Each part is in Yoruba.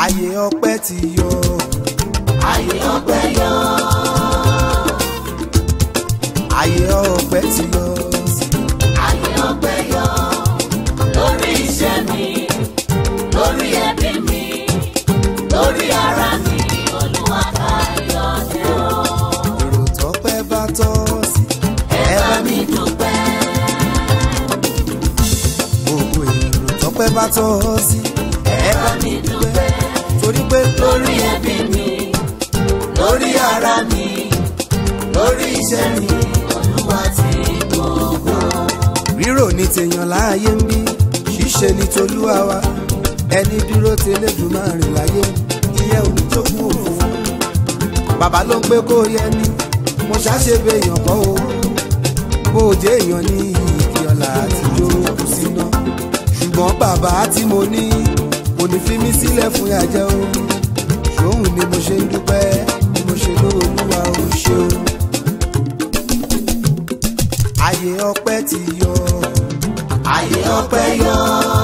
ayé ọpẹ́ ti yọ ayé ọpẹ́ yọ ayé ọpẹ́ ti yọ ayé ọpẹ́ yọ lórí iṣẹ́ mi lórí ẹbí mi lórí ara mi olúwa ká yọ dé o. èrò tọ́pẹ́ bá tọ́ sí ẹ bá mi dúpẹ́ gbogbo èrò tọ́pẹ́ bá tọ́ sí ẹ bá mi dúpẹ́ torí pé lórí ẹbí mi lórí ara mi lórí iṣẹ́ mi olúwa ti gbogbo. rírò ní tèèyàn láàyè ń bí ṣíṣe ní tolúwa wa ẹni dúró tẹlẹdùmarè láyé ìyẹn oníjókòó òfò bàbá ló ń pé kó yẹ ni mo ṣàṣebẹ èèyàn kọ́ o bó o jẹ́ èèyàn ní ìkí ọ̀la àtijọ́ kù síná ṣùgbọ́n bàbá tí mo ní kò ní fi mí sílẹ̀ fún yàjẹ́ o ṣòun ni mo ṣe ń dúpẹ́ ni mo ṣe lóòlúwa ò ṣe o ayé ọpẹ́ ti yọ ayé ọpẹ́ yọ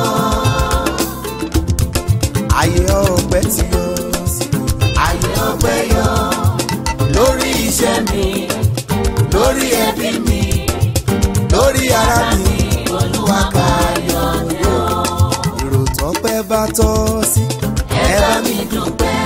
ayé ọpẹ́ ti yọ ayé ọpẹ́ yọ lórí iṣẹ́ mi lórí ẹbí mi lórí ara mi olúwa ká yọ dé o. èrò tọ́pẹ́ bá tọ́ sí ẹ bá mi dúpẹ́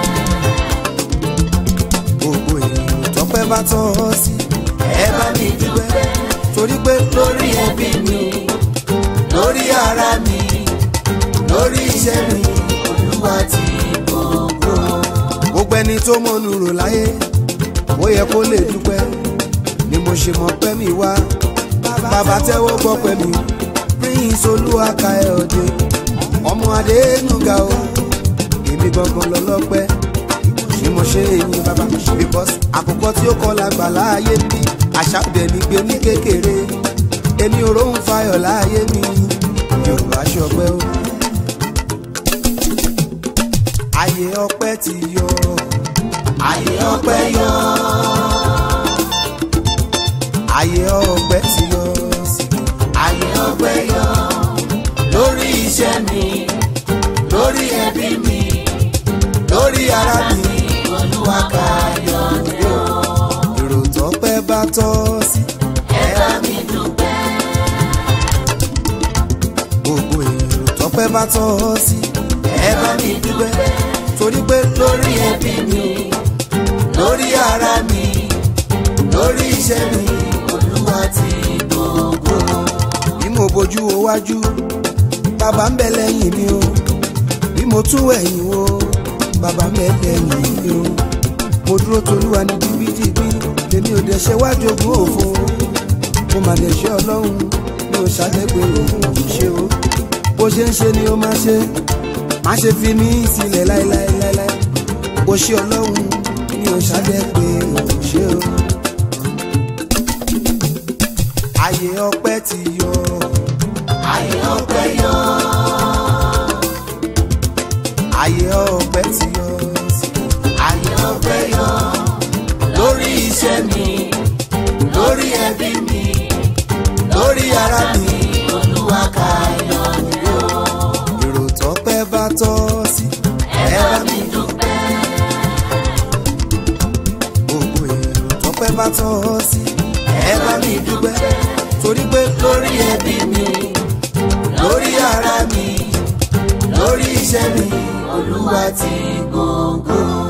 gbogbo èrò tọ́pẹ́ bá tọ́ sí ẹ bá mi dúpẹ́ torí pé lórí ẹbí mi lórí ara mi lórí iṣẹ́ mi olúwa ti gbogbo. gbogbo ẹni tó mọ̀nù rò láyé ó yẹ kó lè dúpẹ́ ni mo ṣe mọ̀ pẹ́ mi wá bàbá tẹ́wọ́ gbọ́ pẹ́ mi prince olúwaka ẹ̀ ọ̀dẹ ọmọ adénúgà o èmi gangan lọ́lọ́pẹ́ ni mo ṣe èyí bàbá because àkùkọ tí ó kọ́ la gbà láàyè mi àṣà òde ní gbé ní kékeré èmi ò róhùn fayọ̀ láàyè mi yorùbá ṣọpẹ́ o ayé ọpẹ́ ti yọ ayé ọpẹ́ yọ ayé ọpẹ́ ti yọ ayé ọpẹ́ yọ lórí iṣẹ́ mi lórí ẹbí mi lórí ara mi olúwa ká yọ dé o. èrò tọ́pẹ́ bá tọ́ sí ẹ bá mi dúpẹ́ gbogbo èrò tọ́pẹ́ bá tọ́ sí ẹ bá mi dúpẹ́ torí pé lórí ẹbí mi lórí ara mi lórí iṣẹ́ mi olúwa ti gbogbo. bí mo bójú wo wájú bàbá ń bẹ lẹ́yìn mi o bí mo tún ẹ̀yìn wo bàbá ń bẹ lẹ́yìn mi o mo dúró tolúwa ní dìbìdìbì lèmi ò dẹ̀ ṣe wájú ogún òfo mo mà dẹ̀ ṣe ọlọ́run mi ò ṣàdẹ́gbẹ́ òun ò ṣe o bó ṣe ń ṣe ni ó máa ṣe má ṣe fi mí sílẹ̀ láéláéláé bó ṣe ọlọ́run mi ò ṣàdẹ́gbẹ́ òun ṣe o ayé ọpẹ́ ti yọ. ayé ọpẹ́ yọ ayé ọpẹ́ ti yọ ayé ọpẹ́ yọ lórí iṣẹ́ mi lórí ẹbí mi lórí ara mi olúwa ká yọ dé o. èrò tọ́pẹ́ bá tọ́ sí ẹ bá mi dúpẹ́ gbogbo èrò tọ́pẹ́ bá tọ́ sí ẹ bá mi dúpẹ́ torí pé lórí ẹbí mi lórí ara mi lórí iṣẹ́ mi olúwa ti gbogbo.